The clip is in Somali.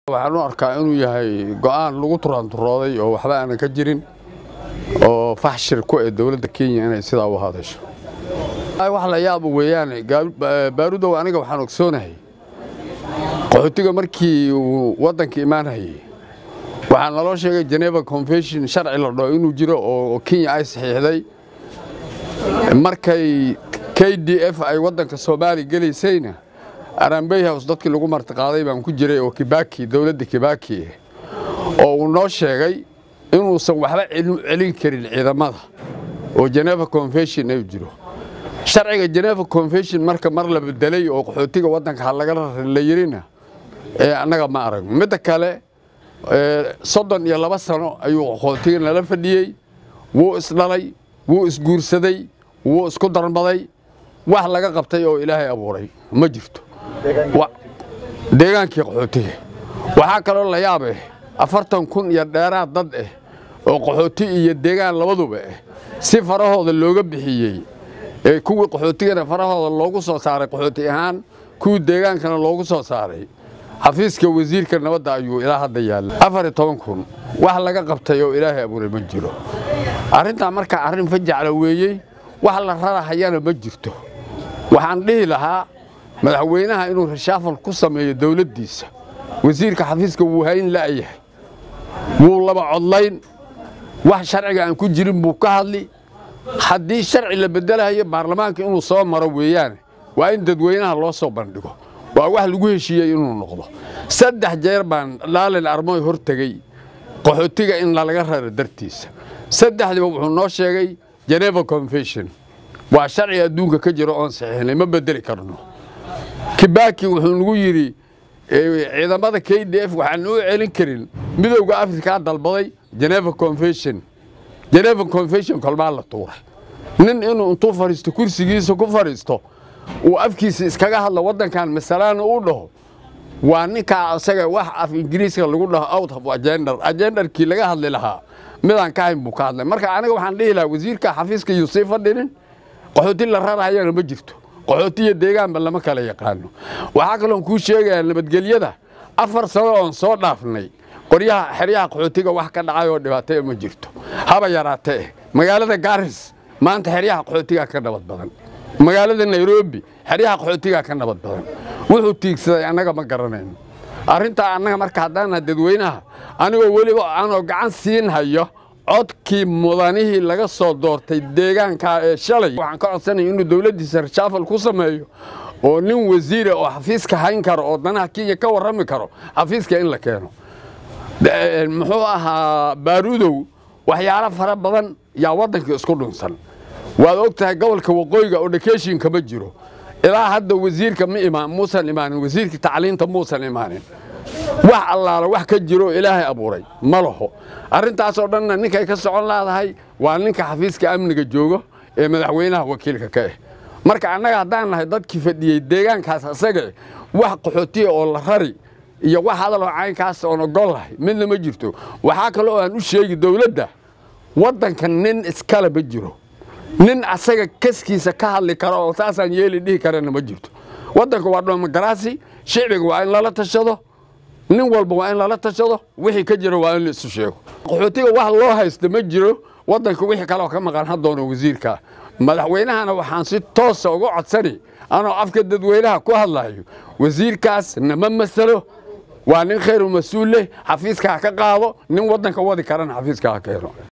waxaan u arkaa inuu yahay go'aan lagu turaanturooday oo waxba aanan ka jirin oo faxshir ku ee dowladda kenya inay sidaa u hadasho wax la yaaba weeyaan baarudow aniga waxaan ogsoonahay qaxootiga markii uu waddanka imaanayay waxaa naloo sheegay geneva convention sharci la dhaho inuu jiro oo kenya ay saxiixday markay k d f ay waddanka soomaaliya gelaysayna arambey house dadkii lagu martiqaaday baan ku jiray oo kibaki dowladda kibaki oo uu noo sheegay inuusan waxba celin karin ciidamada oo geneva convention ay jiro sharciga geneva convention marka mar la bedelay oo qaxootiga waddanka ha laga la yirina ee annaga ma aragno midda kale soddon iyo laba sano ayuu qaxootiga nala fadhiyey wuu isdhalay wuu isguursaday wuu isku darmaday wax laga qabtay oo ilaahay abuuray ma jirto deegaankii qaxootiga waxaa kaloo la yaab ah afartan kun iyo dheeraad dad ah oo qaxooti iyo deegaan labaduba ah si farahooda looga bixiyey ee kuwii qaxootigana farahooda loogu soo saaray qaxooti ahaan kuwii deegaankana loogu soo saaray xafiiska wasiirka nabadda ayuu ilaa hadda yaalla afar iyo toban kun wax laga qabtay oo ilaahay abuuray ma jiro arrintaa markaa arrin fajacla weeyey wax la rarahayana ma jirto waxaan dhihi lahaa madaxweynaha inuu rashaafal ku sameeyo dowladdiisa wasiirka xafiiska wuu hayn la'yahay wuu laba codlayn wax sharciga aan ku jirin buu ka hadli haddii sharci la bedelahayo baarlamaanka inuu soo maro weeyaane waa in dadweynaha loo soo bandhigo waa wax lagu heshiiyey inuu noqdo saddex jeer baan dhaalin armoy hor tegey qaxootiga in lalaga raro dartiisa saddexdiiba wuxuu noo sheegay geneva convention waa sharci adduunka ka jiro oon saxiixnay ma bedeli karno kibaki wuxuu nagu yidhi ciidamada k d f waxaan u celin karin midowda afrikaa dalbaday geneva convention geneva convention kolmaa la tuuray nin inuu intuu fadhiisto kursigiisa ku fadhiisto uu afkiisa iskaga hadlo waddankan masalaana u dhaho waa ninkaa isaga wax af ingiriiska lagu dhaho out of agender agendarkii laga hadli lahaa midaan ka hayn buu ka hadlay marka aniga waxaan dhihi lahaa wasiirka xafiiska yuu sii fadhinin qaxooti la rarahayana ma jirto qaxooti iyo deegaanba lama kala yaqaano waxaa kaloon kuu sheegayaa nabadgelyada afar sano oon soo dhaafnay qoryaha xeryaha qaxootiga wax ka dhacay oo dhibaataya ma jirto haba yaraatee magaalada gaaris maanta xeryaha qaxootigaa ka nabad badan magaalada nairobi xeryaha qaxootigaa ka nabad badan wuxuu tiigsaday annaga ma garanayno arrintaa annaga marka haddaana dadweynaha anigoo weliba aanoo gacan siin hayo codkii mudanihii laga soo doortay deegaankaa ee shalay waxaan ka codsanaya inuu dowladdiisa rashaafal ku sameeyo oo nin wasiira oo xafiiska hayn karo oo danaha kenya ka warrami karo xafiiska in la keeno muxuu ahaa baaruudow waxyaalo fara badan yaa waddanka isku dhunsan waad og tahay gobolka waqooyiga oo dhakeshinka ma jiro ilaa hadda wasiirka ma imaan muusan imaanin wasiirka tacliinta muusan imaanin wax allaala wax ka jiro ilaahay abuuray ma laho arrintaasoo dhanna ninkay ka socon laadahay waa ninka xafiiska amniga joogo ee madaxweynaha wakiilka ka ah marka annaga haddaan nahay dadkii fadhiyey deegaankaas asaga wax qaxootiya oo la rari iyo wax hadaloo caynkaas oon ogol lahay midna ma jirto waxaa kaloo aan u sheegi dowladda waddanka nin iskale ma jiro nin asaga kaskiisa ka hadli karo oo saasaan yeeli dhihi karana ma jirto waddanka waa dhoomagaraasi shicbiga waa in lala tashado nin walba waa in lala tashado wixii ka jira waa in la isu sheego qaxootiga wax loo haysta ma jiro waddanka wixii kaleoo ka maqan haddoono wasiirka madaxweynahana waxaan si toosa uga codsani anoo afka dadweynaha ku hadlayo wasiirkaas nama masalo waa nin khayru mas-uul leh xafiiska ha ka qaado nin waddanka wadi karana xafiiska ha keeno